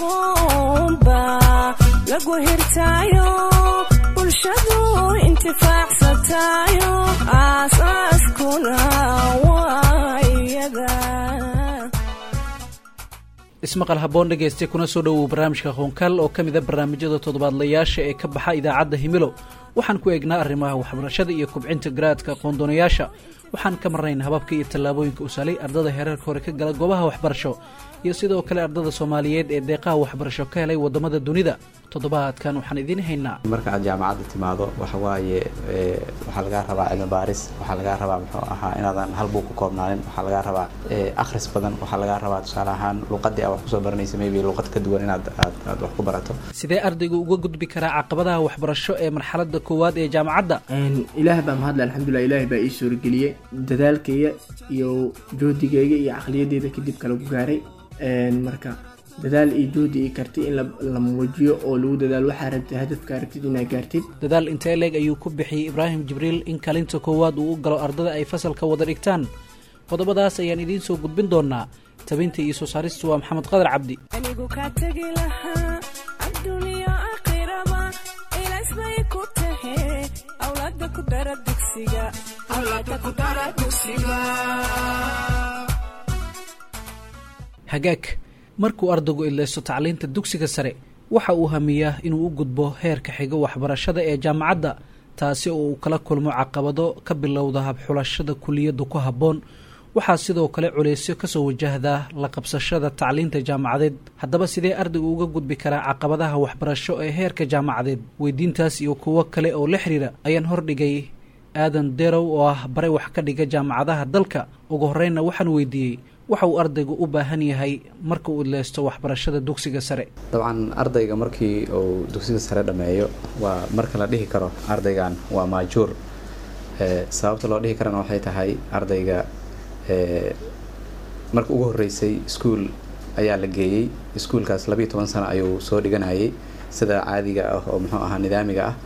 aqoonba lagu hirtaayo bulshadu intifaacsatayo aasaaskuna waa iyaga ismaqal haboon dhegayste kuna soo dhowow barnaamijka qoonkaal oo ka mida barnaamijyada toddobaadlayaasha ee ka baxa idaacadda himilo waxaan ku eegnaa arrimaha waxbarashada iyo kubcinta garaadka qoondoonayaasha waxaan ka marnayn hababka iyo tallaabooyinka usalay ardada hereerka hore ka gala goobaha waxbarasho iyo sidoo kale ardada soomaaliyeed ee deeqaha waxbarasho ka helay waddamada dunida toddobaadkan waxaan idiin haynaa marka aad jaamacadda timaado waxa waaye waxaa lagaa rabaa cilmi baaris waxaa lagaa rabaa muxuu ahaa inaadan hal buug ku koobnaanin waxaa lagaa rabaa akhris badan waxaa lagaa rabaa tusaale ahaan luuqadii aad wax kusoo baranaysa maybe luuqad ka duwan inaad aad aad wax ku barato sidee ardaygu uga gudbi karaa caqabadaha waxbarasho ee marxaladda koowaad ee jaamacadda ilaah baa mahadle alxamdulilah ilaahay baa ii suurageliyey dadaalkayga iyo joodigayga iyo caqliyadeyda kadib kala ku gaaray marka dadaal iyo juhdi iyo karti in la muujiyo oo lagu dadaalo waxaa rabtid hadafkaa rabtid inaad gaartid dadaal intee leeg ayuu ku bixiyey ibraahim jibriil in kalinta koowaad uu u galo ardada ay fasalka wada dhigtaan qodobadaas ayaan idiin soo gudbin doonaa tabinta iyo soo saaristu waa maxamed qadar cabdi anigu kaa tegi lahaa adduuniya aakhiraba ilaasbay ku tahe awlaada ku dara dugsiga hagaag markuu ardaygu idlaysto tacliinta dugsiga sare waxa uu hamiyaa inuu u gudbo heerka xigo waxbarashada ee jaamacadda taasi oo uu kala kulmo caqabado ka bilowda habxulashada kuliyadda ku habboon waxaa sidoo kale culeysyo kasoo wajahdaa la qabsashada tacliinta jaamacadeed haddaba sidee ardaygu uga gudbi karaa caqabadaha waxbarasho ee heerka jaamacadeed weydiintaas iyo kuwo kale oo la xiriira ayaan hordhigay aadan derow oo ah bare wax ka dhiga jaamacadaha dalka ugu horreynna waxaan weydiiyey waxa uu ardaygu u baahan yahay marka uu idleysto waxbarashada dugsiga sare dabcan ardayga markii uu dugsiga sare dhammeeyo waa marka la dhihi karo ardaygan waa maajuur sababta loo dhihi karana waxay tahay ardayga marka ugu horreysay iskuol ayaa la geeyey iskuolkaas labiiyo toban sano ayuu soo dhiganayay sida caadiga ah oo muxuu ahaa nidaamiga ah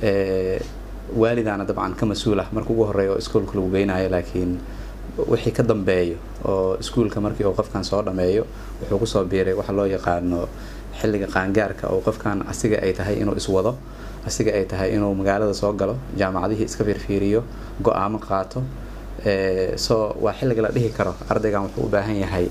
waalidaana dabcan ka mas-uul ah marka ugu horreeya oo iskuolka lagu geynayo laakiin wixii ka dambeeyo oo iskuolka markii uu qofkan soo dhameeyo wuxuu kusoo biiray waxa loo yaqaano xilliga qaangaarka oo qofkan asiga ay tahay inuu iswado asiga ay tahay inuu magaalada soo galo jaamacadihii iska fiirfiiriyo go-aamo qaato so waa xilliga la dhihi karo ardaygan wuxuu u baahan yahay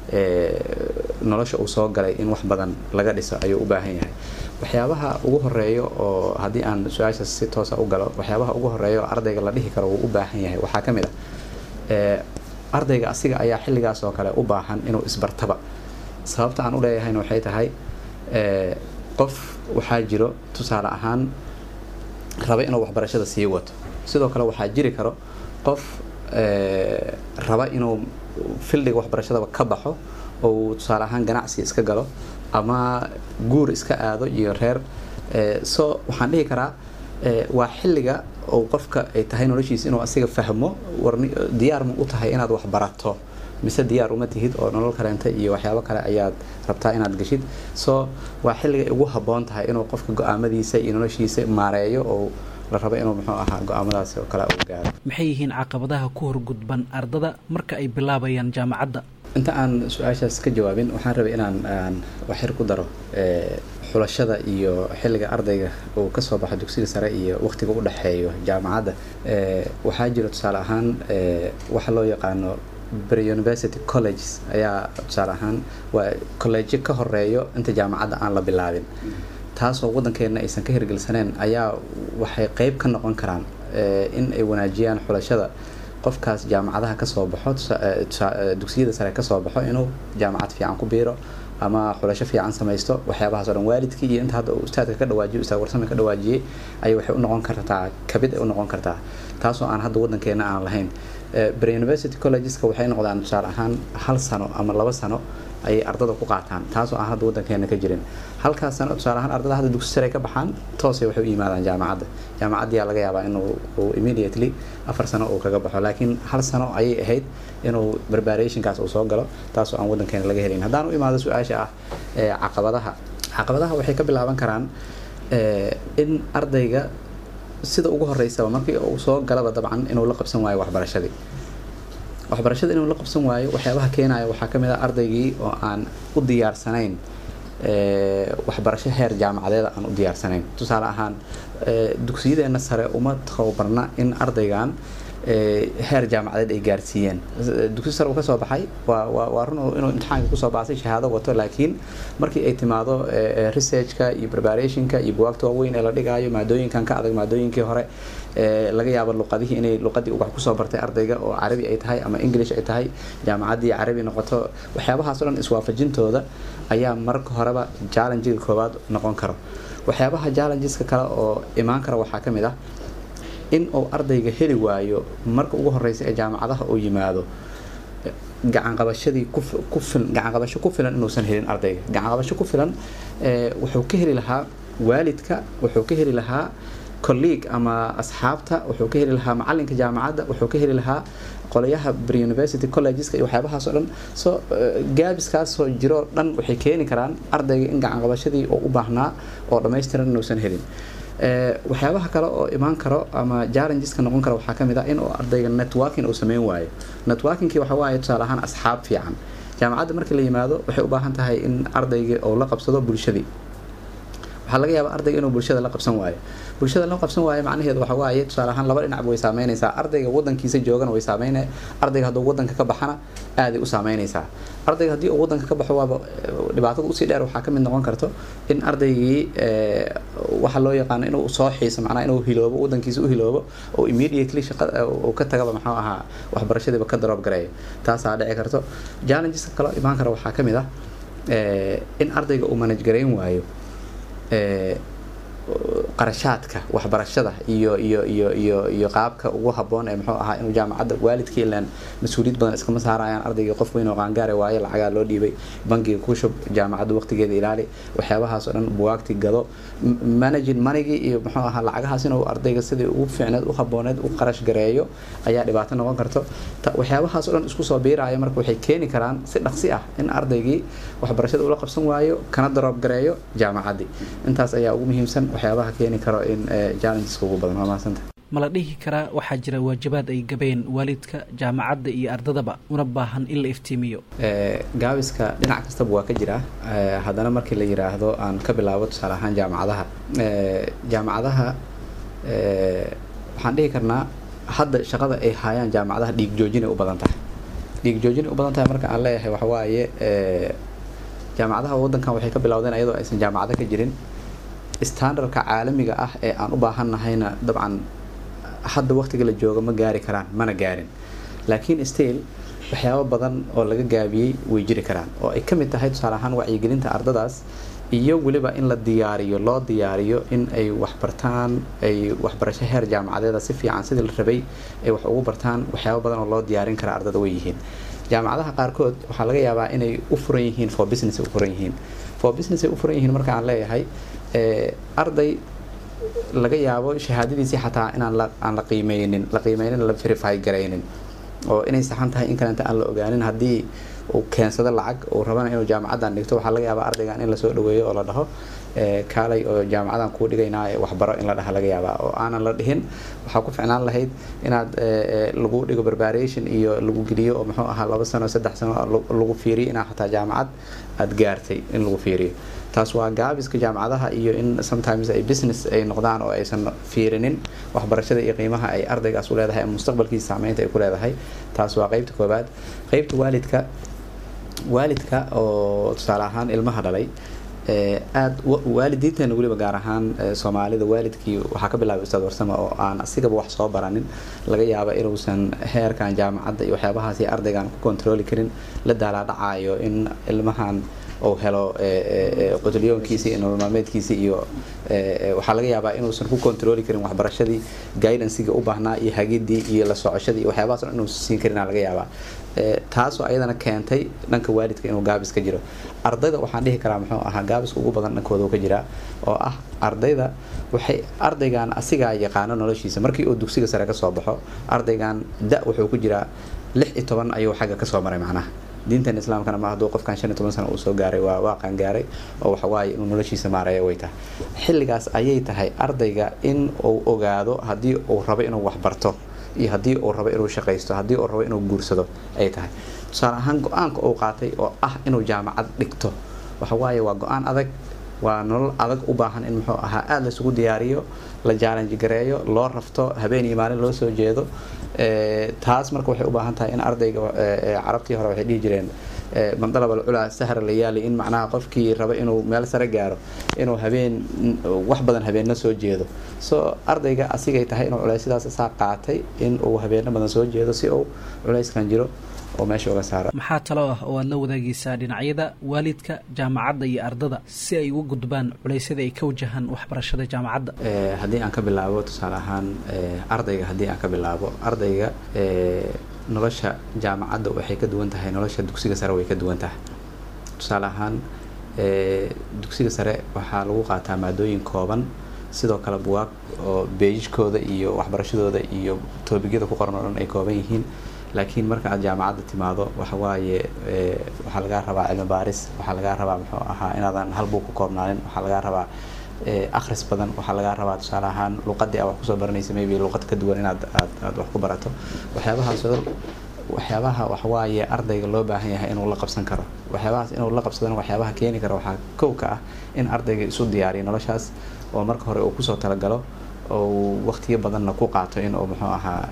nolosha uu soo galay in wax badan laga dhiso ayuu u baahan yahay waxyaabaha ugu horeeyo oo haddii aan su-aashaas si toosa u galo waxyaabaha ugu horeeya oo ardayga la dhihi karo wuu u baahan yahay waxaa ka mid ah ardayga asiga ayaa xilligaas oo kale u baahan inuu isbartaba sababta aan u leeyahayna waxay tahay qof waxaa jiro tusaale ahaan raba inuu waxbarashada sii wato sidoo kale waxaa jiri karo qof raba inuu fildiga waxbarashadaba ka baxo oo uu tusaale ahaan ganacsi iska galo ama guur iska aado iyo reer so waxaan dhihi karaa waa xilliga oo qofka ay tahay noloshiisa inuu asiga fahmo diyaar ma u tahay inaad wax barato mise diyaar uma tihid oo nolol kaleenta iyo waxyaabo kale ayaad rabtaa inaad geshid so waa xilliga ugu habboon tahay inuu qofka go-aamadiisa iyo noloshiisa maareeyo oo la rabo inuu muxuu ahaa go-aamadaasi oo kale uu gaaro maxay yihiin caqabadaha ku horgudban ardada marka ay bilaabayaan jaamacadda inta aan su-aashaas ka jawaabin waxaan rabay inaan aan waxyar ku daro xulashada iyo xilliga ardayga uu kasoo baxo dugsiga sare iyo waqtiga u dhexeeyo jaamacadda waxaa jira tusaale ahaan waxa loo yaqaano pre-university colleges ayaa tusaale ahaan waa collegeyo ka horeeyo inta jaamacadda aan la bilaabin taasoo waddankeena aysan ka hirgelsaneen ayaa waxay qeyb ka noqon karaan in ay wanaajiyaan xulashada qofkaas jaamacadaha kasoo baxo dugsiyada sare kasoo baxo inuu jaamacad fiican ku biiro ama xulasho fiican samaysto waxyaabahaas o dhan waalidkii iyo inta hadda uu ustaadka ka dhawaajiyo ustaad warsame ka dhawaajiyey ayay waxay u noqon kartaa kabid ay u noqon kartaa taasoo aan hadda waddankeena aan lahayn pre-university collegeska waxay noqdaan tusaale ahaan hal sano ama laba sano ayay ardada ku qaataan taasoo aan hadda waddankeena ka jirin halkaas sano tusaale ahaan ardada hadda dugsi sare ka baxaan toosay waxay u yimaadaan jaamacadda jaamacaddiyaa laga yaabaa inuu uu immediately afar sano uu kaga baxo laakiin hal sano ayay ahayd inuu preparationkaas uu soo galo taasoo aan waddankeena laga helin haddaan u imaado su-aasha ah caqabadaha caqabadaha waxay ka bilaaban karaan in ardayga sida ugu horeysaba markii uu soo galaba dabcan inuu la qabsan waayo waxbarashadii waxbarashada inuu la qabsan waayo waxyaabaha keenaya waxaa ka mid ah ardaygii oo aan u diyaarsanayn waxbarasho heer jaamacadeed aan u diyaarsanayn tusaale ahaan dugsiyadeena sare uma tababarna in ardaygan heer jaamacadeed ay gaarsiiyeen dugsi sare uu kasoo baxay waa run inuu imtixaanka kusoo baasay shahaado wato laakiin markii ay timaado researchka iyo preparationka iyo buwaagta waaweyn ee la dhigaayo maadooyinkan ka adag maadooyinkii hore laga yaabo luqadihii inay luqadii wax kusoo bartay ardayga oo carabi ay tahay ama english ay tahay jaamacaddii carabi noqoto waxyaabahaas o dhan iswaafajintooda ayaa marka horeba challengiga koowaad noqon karo waxyaabaha challengeska kale oo imaan kara waxaa ka mid ah in uu ardayga heli waayo marka ugu horeysa ee jaamacadaha uu yimaado gacanqabashadii gacanqabasho ku filan inuusan helin ardayga gacanqabasho ku filan wuxuu ka heli lahaa waalidka wuxuu ka heli lahaa colleague ama asxaabta wuxuu ka heli lahaa macalinka jaamacadda wuxuu ka heli lahaa qolayaha pre-university collegeska iyo waxyaabahaas oo dhan so gaabiskaasoo jiroo dhan waxay keeni karaan ardayga in gacanqabashadii oo u baahnaa oo dhammaystiran inuusan helin waxyaabaha kale oo imaan karo ama challengeska noqon kara waxaa kamid ah in uu ardayga networking uu sameyn waayo networkingkii waxa waaye tusaale ahaan asxaab fiican jaamacadda markii la yimaado waxay u baahan tahay in ardayga uu la qabsado bulshadii waxaa laga yaabaa ardayga inuu bulshada la qabsan waayo bulshada la qabsan waayo macnaheedu waxa waaye tusaale ahaan laba dhinacba way saameynaysaa ardayga wadankiisa joogana way saameyne ardayga hadduu wadanka ka baxana aaday u saameynaysaa ardayga haddii uu wadanka ka baxo waaba dhibaatada usii dheer waxaa kamid noqon karto in ardaygii waxa loo yaqaano inuu soo xiiso macnaha inuu hiloobo wadankiisa u hiloobo oo immediately shaqa uu ka tagaba maxuu ahaa waxbarashadiiba ka daroob gareeyo taasaa dhici karto challengeska kaloo imaan kara waxaa kamid ah in ardayga uu manage garayn waayo qarashaadka waxbarashada iyo iyo iyo iyo iyo qaabka ugu haboon ee muxuu ahaa inuu jaamacadda waalidkii ilaan mas-uuliyad badan iskama saarayaan ardaygii qof weyn oo qaangaare waaye lacagaa loo dhiibay bangiga ku shub jaamacadda waqtigeeda ilaali waxyaabahaas oo dhan buwaagti gado managing monigii iyo muxuu ahaa lacagahaas inuu ardayga sidii ugu fiicneed u habooneed u qarash gareeyo ayaa dhibaato noqon karto waxyaabahaas oo dhan isku soo biiraya marka waxay keeni karaan si dhaqsi ah in ardaygii waxbarashada ula qabsan waayo kana daroob gareeyo jaamacaddii intaas ayaa ugu muhiimsan waxyaabaha keeni karo in challengeska ugu badan waa mahadsanta ma la dhihi karaa waxaa jira waajibaad ay gabeen waalidka jaamacadda iyo ardadaba una baahan in la iftiimiyo gaabiska dhinac kastaba waa ka jira haddana markii la yiraahdo aan ka bilaabo tusaale ahaan jaamacadaha jaamacadaha waxaan dhihi karnaa hadda shaqada ay haayaan jaamacadaha dhiig joojinay u badan tahay dhiig joojinay u badan tahay marka aan leeyahay waxa waaye jaamacadaha waddankan waxay ka bilowdeen ayadoo aysan jaamacado ka jirin standardka caalamiga ah ee aan u baahannahayna dabcan hadda waqtiga la jooga ma gaari karaan mana gaarin laakiin still waxyaabo badan oo laga gaabiyey way jiri karaan oo ay ka mid tahay tusaale ahaan wacyigelinta ardadaas iyo weliba in la diyaariyo loo diyaariyo in ay waxbartaan ay waxbarasho heer jaamacadeeda si fiican sidii la rabay ay wax ugu bartaan waxyaabo badan oo loo diyaarin kara ardada way yihiin jaamacadaha qaarkood waxaa laga yaabaa inay u furan yihiin for business u furan yihiin for business ay u furan yihiin marka aan leeyahay arday laga yaabo shahaadadiisii xataa inaan aan la qiimeynin la qiimeynin la verify garaynin oo inay saxan tahay in kalenta aan la ogaanin haddii uu keensado lacag uu rabana inuu jaamacaddan dhigto waxaa laga yaabaa ardaygan in lasoo dhaweeyo oo la dhaho kaalay oo jaamacadan kuu dhigaynaa waxbaro in la dhaha laga yaabaa oo aanan la dhihin waxaa ku ficnaan lahayd inaad lagu dhigo preparation iyo lagu geliyo oo muxuu ahaa laba sano saddex sano lagu fiiriyo inaa xataa jaamacad aada gaartay in lagu fiiriyo taas waa gaabiska jaamacadaha iyo in sometimes ay business ay noqdaan oo aysan fiirinin waxbarashada iyo qiimaha ay ardaygaas u leedahay ama mustaqbalkiisa saameynta ay ku leedahay taas waa qeybta koobaad qeybta waalidka waalidka oo tusaale ahaan ilmaha dhalay aada waalidiinteena weliba gaar ahaan soomaalida waalidkii waxaa ka bilaabay ustaad warsama oo aan asigaba wax soo baranin laga yaaba inuusan heerkan jaamacadda iyo waxyaabahaasi ardaygan ku kontrooli karin la daalaadhacayo in ilmahan uu helo qotolyoonkiisi iyo nolol maalmeedkiisi iyo waxaa laga yaabaa inuusan ku kontrooli karin waxbarashadii guidancega u baahnaa iyo hagidii iyo la socoshadii iyo waxyaabahaas dhan inuusan siin karin laga yaabaa taasoo ayadana keentay dhanka waalidka inuu gaabis ka jiro ardayda waxaan dhihi karaa muxuu ahaa gaabiska ugu badan dhankooda ka jiraa oo ah ardayda waxay ardaygan asigaa yaqaano noloshiisa markii uu dugsiga sare kasoo baxo ardaygan da wuxuu ku jiraa lix iyo toban ayuu xagga kasoo maray macnaha diintan islaamkana ma hadduu qofkan shan iyo toban sano uu soo gaaray waa waaqan gaaray oo waxawaaye inuu noloshiisa maaraya way tahay xilligaas ayay tahay ardayga in uu ogaado haddii uu rabo inuu waxbarto iyo haddii uu rabo inuu shaqaysto haddii uu rabo inuu guursado ay tahay tusaale ahaan go-aanka uu qaatay oo ah inuu jaamacad dhigto waxa waaye waa go-aan adag waa nolol adag u baahan in muxuu ahaa aada laysugu diyaariyo la challenge gareeyo loo rafto habeen iyo maalin loo soo jeedo taas marka waxay u baahan tahay in ardayga carabtii hore waxay dhihi jireen mandalab alculaa sahra layaali in macnaha qofkii raba inuu meel sare gaaro inuu habeen wax badan habeenno soo jeedo so ardayga asigay tahay inuu culaysyadaas saa qaatay in uu habeenno badan soo jeedo si uu culayskan jiro oo meesha uga saaro maxaa talo ah oo aad la wadaagaysaa dhinacyada waalidka jaamacadda iyo ardada si ay uga gudbaan culeysyada ay ka wajahaan waxbarashada jaamacadda haddii aan ka bilaabo tusaale ahaan ardayga haddii aan ka bilaabo ardayga nolosha jaamacadda waxay ka duwan tahay nolosha dugsiga sare way ka duwan tahay tusaale ahaan dugsiga sare waxaa lagu qaataa maadooyin kooban sidoo kale buwaag oo beejijkooda iyo waxbarashadooda iyo toobigyada ku qoran oo dhan ay kooban yihiin laakiin marka aad jaamacadda timaado waxa waaye waxaa lagaa rabaa cilmi baaris waxaa lagaa rabaa muxuu ahaa inaadan hal buug ku koobnaanin waxaa lagaa rabaa akhris badan waxaa lagaa rabaa tusaale ahaan luqadii a wax kusoo baranaysa maybe luqad ka duwan inaad aad aad wax ku barato waxyaabahaas waxyaabaha waxawaaye ardayga loo baahan yahay inuu la qabsan karo waxyaabahaas inuu la qabsadana waxyaabaha keeni kara waxaa kow ka ah in ardayga isu diyaariyo noloshaas oo marka hore uu kusoo talagalo oo waqtiyo badanna ku qaato in uu muxuu ahaa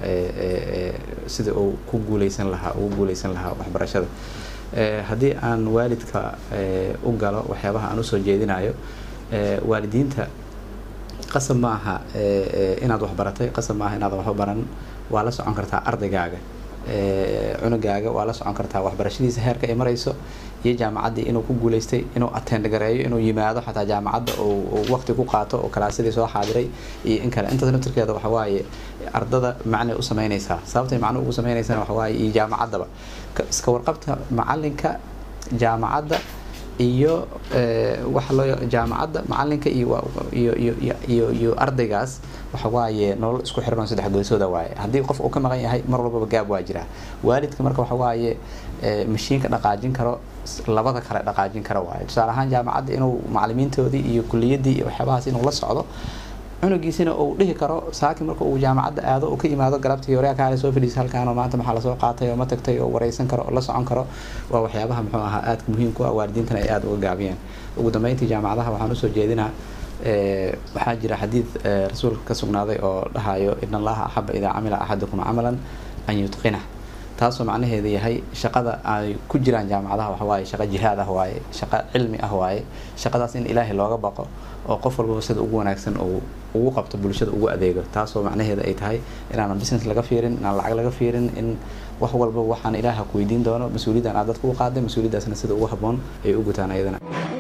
sida uu ku guuleysan lahaa ugu guuleysan lahaa waxbarashada haddii aan waalidka u galo waxyaabaha aan usoo jeedinayo waalidiinta qasab ma aha inaad waxbaratay qasab maaha inaadan waxba baran waa la socon kartaa ardaygaaga cunugaaga waa la socon kartaa waxbarashadiisa heerka ay marayso iyo jaamacaddii inuu ku guuleystay inuu attend gareeyo inuu yimaado xataa jaamacadda uu waqti ku qaato oo kalaasadii soo xaadiray iyo in kale intaas naftirkeeda waxa waaye ardada macnay u sameynaysaa sababtay macno ugu sameynaysana waxa waaye iyo jaamacaddaba iska warqabta macalinka jaamacadda iyo waxa loo jaamacadda macalinka iyo iyo iyo iyo iyo ardaygaas waxa waaye nolol isku xiran oo saddex goysooda waaye haddii qof uu ka maqan yahay mar walbaba gaab waa jiraa waalidka marka waxa waaye mashiinka dhaqaajin karo labada kale dhaqaajin kara waaye tusaale ahaan jaamacadda inuu macalimiintoodii iyo kuliyadii iyo waxyaabahaas inuu la socdo cunugiisina uu dhihi karo saaki marka uu jaamacadda aado uu ka yimaado galabtii horeya kaale soo fadhiisa halkaanoo maanta maxaa lasoo qaatay oo ma tagtay oo wareysan karo oo la socon karo waa waxyaabaha muxuu ahaa aadka muhiimku ah waalidiintana ay aada uga gaabiyeen ugu dambeyntii jaamacadaha waxaan usoo jeedinaa waxaa jira xadiid rasuulka ka sugnaaday oo dhahayo in allaha axaba idaa camila axadukum camalan an yutqinah taasoo macnaheedu yahay shaqada ay ku jiraan jaamacadaha waxa waaye shaqo jihaad ah waaye shaqo cilmi ah waaye shaqadaas in ilaahay looga baqo oo qof walbaba sida ugu wanaagsan uu ugu qabto bulshada ugu adeego taasoo macnaheeda ay tahay inaanan business laga fiirin inaan lacag laga fiirin in wax walba waxaan ilaaha ku weydiin doono mas-uuliyaddan aad dadka u qaaday mas-uuliyaddaasna sida ugu habboon ay u gutaan ayadana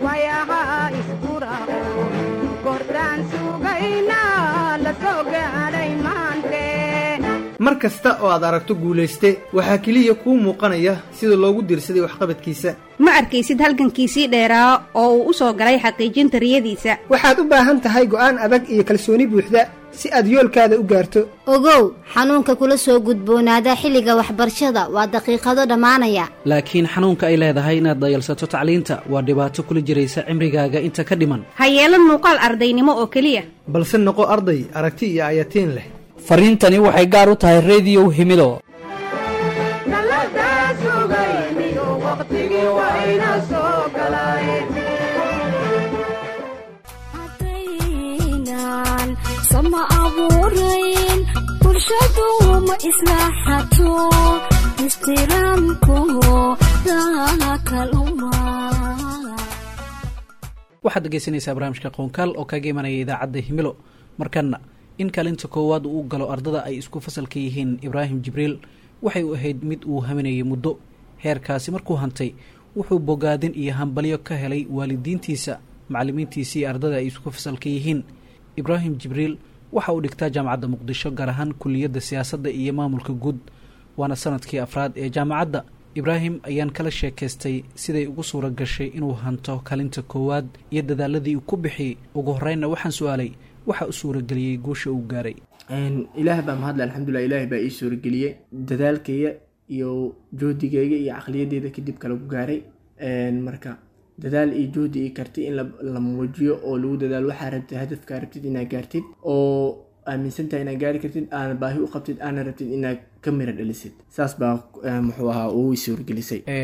mar kasta oo aad aragto guulayste waxaa keliya kuu muuqanaya sida loogu diirsaday waxqabadkiisa ma arkaysid halgankiisii dheeraa oo uu u soo galay xaqiijinta riyadiisa waxaad u baahan tahay go'aan adag iyo kalsooni buuxda si aad yoolkaada u gaarto ogow xanuunka kula soo gudboonaada xilliga waxbarashada waa daqiiqado dhammaanaya laakiin xanuunka ay leedahay inaad dayalsato tacliinta waa dhibaato kula jiraysa cimrigaaga inta ka dhiman ha yeelan muuqaal ardaynimo oo keliya balse noqo arday aragti iyo ayatiin leh fariintani waxay gaar u tahay rediyow himido sama abuurayn bulshadu ma islaaxato ixtiraamku dakaluma waxaad dhegeysanaysaa barnaamijka qoonkaal oo kaga imanaya idaacadda himilo markana in kaalinta koowaad uu galo ardada ay isku fasalka yihiin ibraahim jibriil waxay u ahayd mid uu haminayay muddo heerkaasi markuu hantay wuxuu bogaadin iyo hambalyo ka helay waalidiintiisa macalimiintiisa iyo ardada ay isku fasalka yihiin ibraahim jibriil waxa uu dhigtaa jaamacadda muqdisho gaar ahaan kuliyadda siyaasadda iyo maamulka guud waana sanadkii afraad ee jaamacadda ibraahim ayaan kala sheekaystay siday ugu suura gashay inuu hanto kalinta koowaad iyo dadaaladii uu ku bixiyey ugu horreynna waxaan su-aalay waxa u suurageliyey guusha uu gaaray ilaah baa mahadle alxamdulilah ilaah baa ii suurageliyey dadaalkayga iyo juhdigayga iyo caqliyadeyda kadib kala ku gaaray marka dadaal iyo juhdi iyo karti in la muujiyo oo lagu dadaalo waxaa rabtid hadafkaa rabtid inaad gaartid oo aaminsantahay inaad gaari kartid aana baahi u qabtid aana rabtid inaad ka mira dhalisid saas baa muxuu ahaa ugu suurgelisay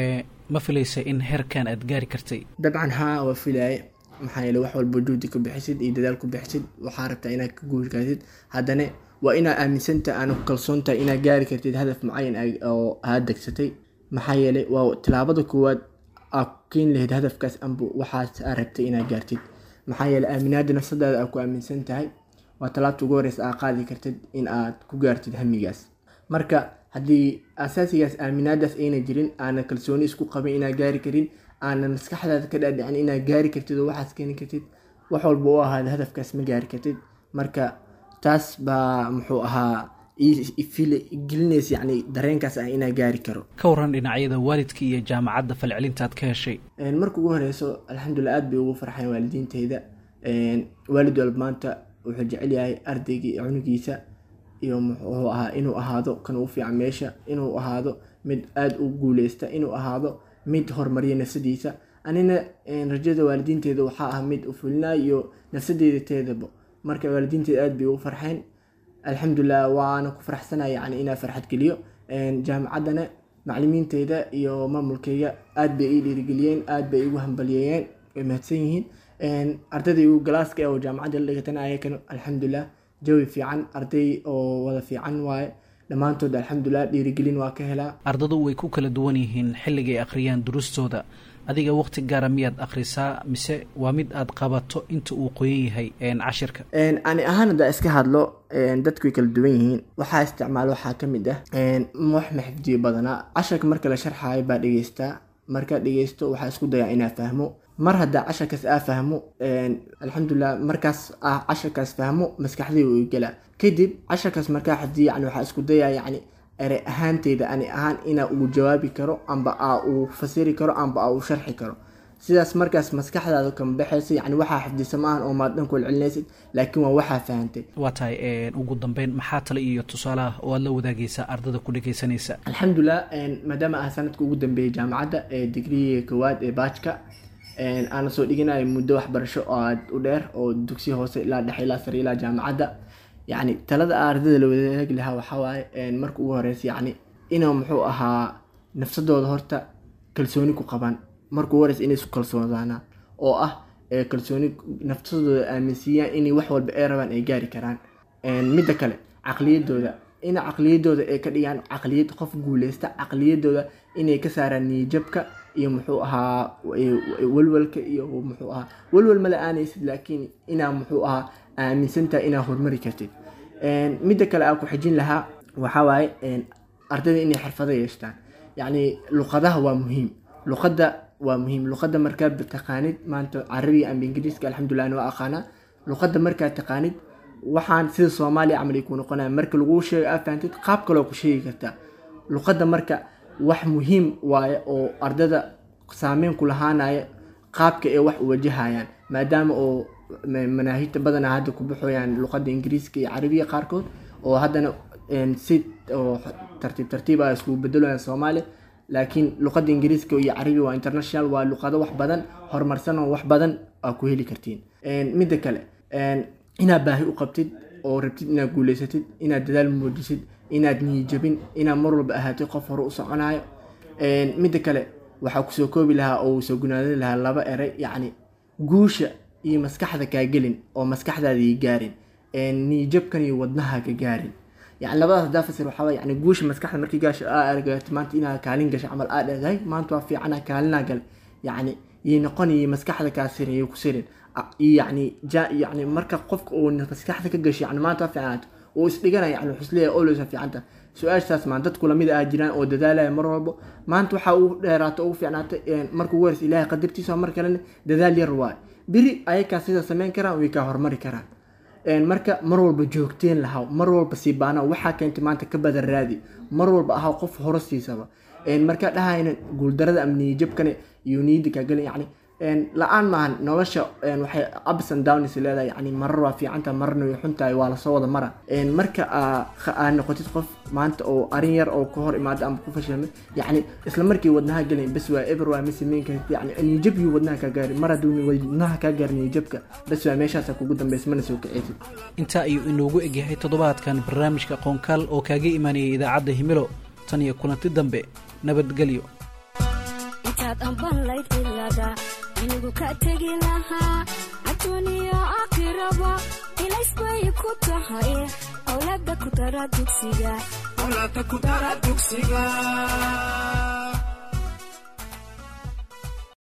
ma filaysa in heerkan aad gaari kartay dabcan haa waa filaaye maxaa yeele wax walba juhdi ku bixisid iyo dadaal ku bixisid waxaa rabtaa inaad ka guuri kartid haddana waa inaad aaminsantahay aana ku kalsoon tahay inaad gaari kartid hadaf mucayan aa- oo aad degsatay maxaa yeele waa tilaabada koowaad aad ku keeni lahayd hadafkaas amba waxaas aad rabtay inaad gaartid maxaa yeele aaminaada nafsadaada aad ku aaminsan tahay waa talaabta ugu horeysa aad qaadi kartid in aad ku gaartid hamigaas marka haddii asaasigaas aaminaadaas ayna jirin aana kalsooni isku qabin inaad gaari karin aana maskaxdaada ka dhaadhicin inaad gaari kartid oo waxaas keeni kartid wax walba u ahaada hadafkaas ma gaari kartid marka taas baa muxuu ahaa ii- i- fili- gelinaysa yacni dareenkaas ah inaa gaari karo ka waran dhinacyada waalidka iyo jaamacadda falcelintaad ka heshay Een, marka ugu horeyso alxamdulilah aad bay ugu farxeen waalidiinteyda Een, waalid walba maanta wuxuu jecel yahay ardaygii cunugiisa iyo muxuu ahaa inuu ahaado kan u fiican meesha inuu ahaado mid aada u guuleysta inuu ahaado mid horumariya nafsadiisa anina een, rajada waalidiinteeda waxaa ah mid u fulinayo iyo nafsadeeda teedaba marka waalidiinteeda aad bay ugu farxeen alxamdulilah waana ku faraxsanaya yani inaa farxad geliyo Een, jaamacaddana macalimiinteyda iyo maamulkeyga aad bay ii dhiirigeliyeen aad bay igu hambalyeeyeen way mahadsan yihiin Een, ardayda igu galaaska ee oo jaamacadda la dhigatana ayakana alxamdulilah jawi fiican arday oo wada fiican waaye dhammaantood alxamdulilah dhiirigelin waa ka helaa ardadu way ku kala duwan yihiin xilligay akhriyaan duruustooda adiga waqti gaara miyaad akhrisaa mise waa mid aad qabato inta uu qoyan yahay een, cashirka Een, ani ahaan haddaa iska hadlo een, dadku way kala duwan yihiin waxaa isticmaalo waxaa ka mid ah een, wax ma xifdiyo badanaa casharka marka la sharxaayo baa dhegeystaa markaa dhegeysto waxaa isku dayaa inaa fahmo mar haddaa casharkaas aa fahmo een, alxamdulilah markaas ah casharkaas fahmo maskaxdii uu gelaa kadib casharkaas markaa xifdiyo yani waxaa isku dayaa yani erey ahaanteyda ani ahaan inaa uu jawaabi karo amba aa uu fasiri karo amba aa uu sharxi karo sidaas markaas maskaxdaada kama baxaysa yani waxaa xifdisa maahan oo maad dhan ku celcelinaysid laakiin waa waxaa fahantay waa tahay een, ugu dambeyn maxaa tale iyo tusaalaha oo aad la wadaagaysaa ardada ku dhegaysanaysa alxamdulilah een, maadaama ah sanadka ugu dambeeyay jaamacadda ee digriga koowaad ee baajka een, aana soo dhiganayo muddo waxbarasho oo aad u dheer oo dugsiya hoose ilaa dhexe ilaa sare ilaa jaamacadda yacni talada aan ardayda la wadaagi lahaa waxaa waaye een, marka ugu horeysa yacni inuu muxuu ahaa nafsadooda horta kalsooni ku qabaan marka ugu horeysa inay isku kalsoonaadaan oo ah ee kalsooni nafsadooda aaminsiiyaan inay wax walba ay rabaan ay gaari karaan Een, midda kale caqliyadooda in caqliyadooda ay ka dhigaan caqliyad qof guuleysta caqliyadooda inay ka saaraan niyajabka iyo muxuu ahaa e- e- walwalka iyo muxuu ahaa walwal mala aanaysid laakiin inaa muxuu ahaa aaminsantahay inaa horumari kartid Een, midda kale aan ku xijin lahaa waxaa waaye een, ardayda inay xirfado yeeshtaan yacni luqadaha waa muhiim luqadda waa muhiim luqadda markaa taqaanid maanta carabiga ama ingiriiska alxamdulilah ana waa aqaanaa luqadda markaa taqaanid waxaan sida soomaaliya camal ay ku noqonaya marka laguu sheego aad fahantid qaab kaloo ku sheegi kartaa luqadda marka wax muhiim waaye oo ardada saameyn ku lahaanaya qaabka ay wax u wajahayaan maadaama oo ma- manaahijta badanaa hadda ku baxoyaan luqadda ingiriiska iyo carabiga qaarkood oo haddana een, si oo tartiib tartiib ah iskugu bedelayaan soomaaliya laakiin luqadda ingiriiska iyo carabiga waa international waa luqado wax badan horumarsan oo wax badan aa ku heli kartiin Een, midda kale een, inaad baahi u qabtid oo rabtid inaad guuleysatid inaad dadaal muujisid inaad niyijabin inaad mar walba ahaatid qof hore u soconayo Een, midda kale waxaa kusoo koobi lahaa oo soo gunaadin lahaa laba eray yacni guusha iyo maskaxda kaa gelin oo maskaxdaada ii gaarin Een, niyijabkan iyo wadnaha ka gaarin yani labadaas hadaa fasir waxaa waye yani guusha maskaxda markii gaasho aa aragto maanta inaad kaalin gasho camal aa dhahday maanta waa fiicana kaalinaa gal yani iyo noqon iyo maskaxda kaa sirin iyo ku sirin A- iyo yani ja yani marka qofka uu maskaxda ka gasho yani maanta waa fiicnaato uu isdhiganaya yani wuxuu isleeyahay always waa fiicanta su-aashaas maan dadku lamid ah jiraan oo dadaalaya mar walbo maanta waxaa ugu dheeraato ugu fiicnaata marka ugu horeysa ilaahay qadartiisa mar kalena dadaal yar waay biri ayakaa sida sameyn karaan way kaa hormari karaan Een, marka mar walba joogteen lahaw mar walba sii baana waxaa keentay maanta ka badan raadi mar walba ahaa qof hore siisaba Een, marka dhahayna guuldarada ama niyijabkane iyo niyada kaagelin yani een, la-aan maahan nolosha een, waxay ups and downs leedahay yani marar waa fiicanta mararna way xuntahay waa lasoo wada mara Een, marka aa kha- aa noqotid qof maanta oo arin yar oo ka hor imaada ama ku fashilmay yani isla markii wadnaha gelin bas waa eber waa ma sameyn kartid yani niyijab iyo wadnaha kaa gaari mar hadduu wadnaha kaa gaari niyijabka bas waa meeshaasa kugu dambeysa mana soo kiceysid intaa ayuu inoogu egyahay toddobaadkan barnaamijka qoonkaal oo kaaga imaanayay idaacadda himilo tan iyo kulanti dambe nabadgelyo inta haddaad amban layd cilada inigu ka tegi lahaa adduuniya aakhiraba ilays bay ku tahay awlaada ku dara dugsiga